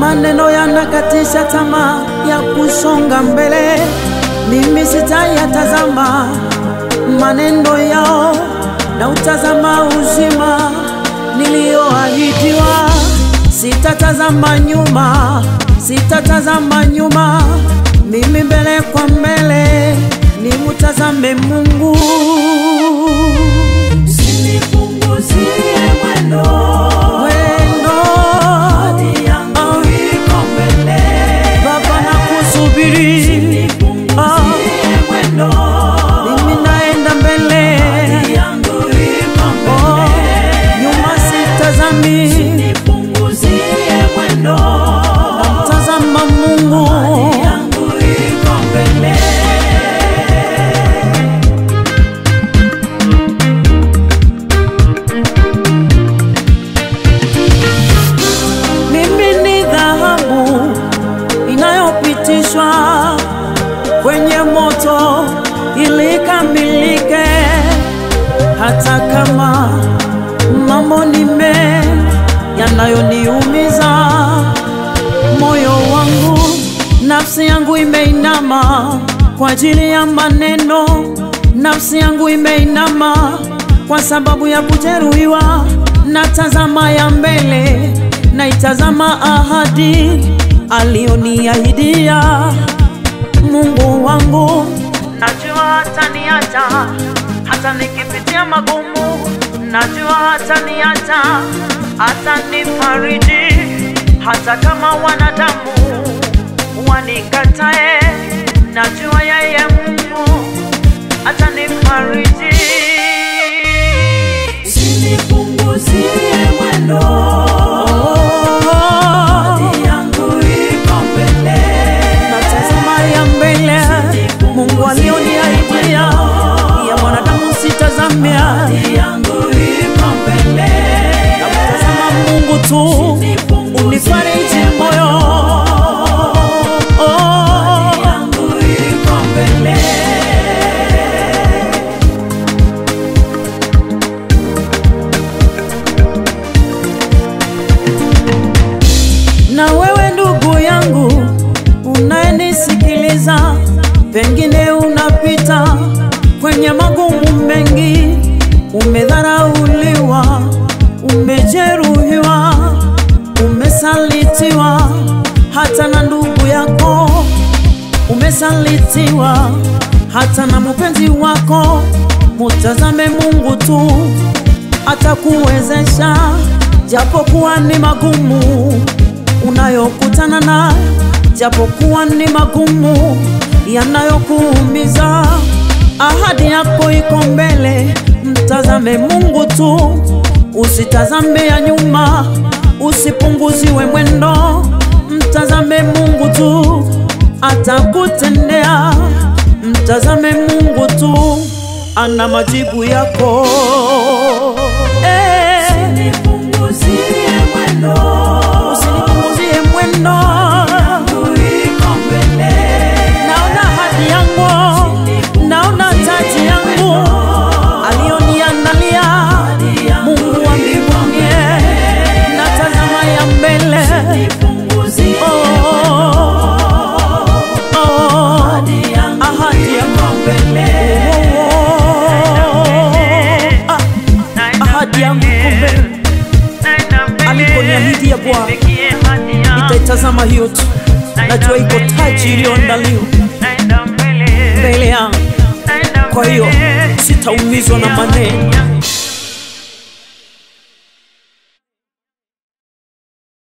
maneno yanakatisha tamaa ya kusonga mbele. Mimi sitayatazama maneno yao, na utazama uzima niliyoahidiwa. Sitatazama nyuma, sitatazama nyuma, mimi mbele kwa mbele nimutazame Mungu. Usinipunguzie mwendo, Wendo hadi yangu iko mbele. Baba, nakusubiri Usinipunguzie mwendo, mimi naenda mbele, hadi yangu iko oh, mbele. nyuma sitazami, Usinipunguzie mwendo, tazama Mungu. hadi yangu iko mbele. Mimi ni dhahabu inayopitishwa kwenye moto ili ikamilike, hata kama mambo ni mengi yanayoniumiza moyo wangu, nafsi yangu imeinama kwa ajili ya maneno, nafsi yangu imeinama kwa sababu ya kujeruhiwa. Natazama ya mbele, naitazama ahadi aliyoniahidia Mungu wangu. Najua hataniacha hata nikipitia magumu, najua hataniacha hata nifariji, hata kama wanadamu wanikatae, najua yeye Mungu atanifariji. Usinipunguzie mwendo, hadi yangu iko mbele. Natazama ya mbele, Mungu alioniahidia, ya mwanadamu sitazamia, Hadi yangu iko mbele. namtazama Mungu tu, unifariji moyo oh. yangu iko mbele. Na wewe ndugu yangu unayenisikiliza, pengine unapita kwenye magumu mengi, umedharauliwa, umejeruhiwa, umesalitiwa hata na ndugu yako, umesalitiwa hata na mpenzi wako. Mutazame Mungu tu, atakuwezesha japokuwa ni magumu unayokutana nayo, japokuwa ni magumu yanayokuumiza. Ahadi yako iko mbele, mtazame Mungu tu, usitazame ya nyuma, usipunguziwe mwendo, mtazame Mungu tu, atakutendea. Mtazame Mungu tu, ana majibu yako eh. Usinipunguzie mwendo, Usinipunguzie mwendo, yangu iko mbele. naona hadi yangu, naona taji yangu aliyoniandalia Mungu wa mbinguni, natazama ya mbele Usinipunguzie oh, oh, hadi yangu ahadi iko yangu mbele. Ah, ahadi yangu iko mbele, aliponiahidia Bwana nitaitazama hiyo tu, najua iko taji iliyoandaliwa mbele yangu. Kwa hiyo sitaumizwa na maneno,